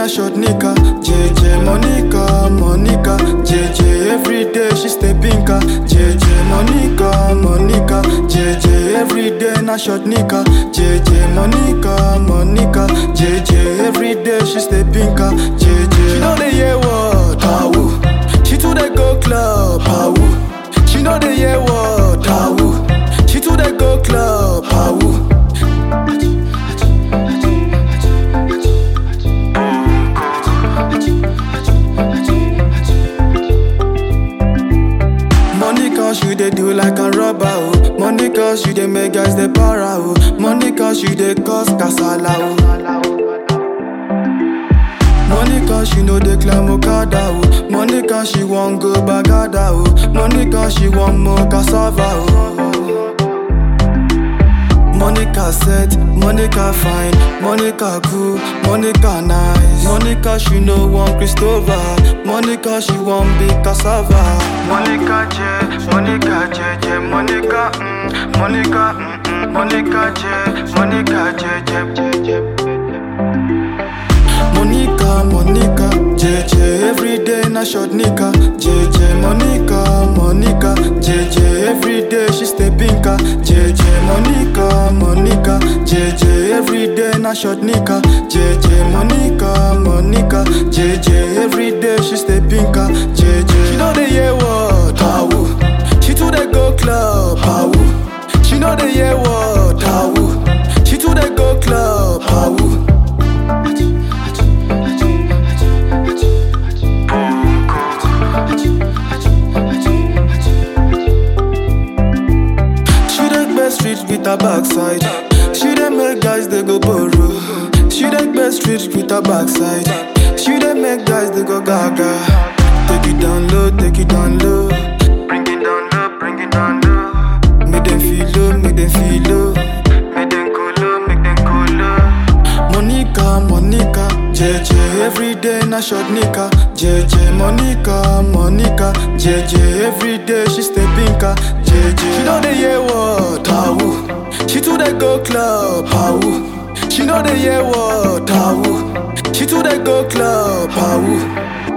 na short nika. JJ Monica, Monica. JJ every day she stay pinka. JJ Monica, Monica. JJ every day na short nika. JJ Monica, Monica. JJ every day she stay pinka. JJ she know the year what tawu. She too dey go club tawu. She know the year what tawu. She too dey go club tawu. Money cause you dey do like a robber oh. Money cause you dey make guys dey para oh. Money cause you dey cause kasala oh. Money cause she know dey climb Okada oh. Money cause she wan go Bagada oh. Money cause she wan more cassava oh. Monica set, Monica fine, Monica cool, Monica nice. Monica she no want Christopher, Monica she want big cassava. Monica J, Monica J J, Monica, mm, Monica, mm, mm, Monica J, Monica J J J J. Monica, Monica, JJ every day na short nika. JJ Monica, Monica, JJ every day she stay pinka. JJ Monica, Monica, JJ every day na short nika. JJ Monica, Monica, JJ every day she stay pinka. JJ she know the year what tawu. She too dey go club tawu. She know the year what tawu. She too dey go club tawu. She dey best street with her backside. She dey make guys they go borrow. She dey best street with her backside. She dey make guys they go gaga. Take it down low, take it down low. Bring it down low, bring it down low. Make them feel low, make them feel low. Make them cool low, make them cool low. Monica, Monica, JJ every day na short nika. JJ Monica, Monica, JJ every day she stay pinka. JJ she know the year what tawu. She too dey go club tawu. She know the year what tawu. She too dey go club tawu.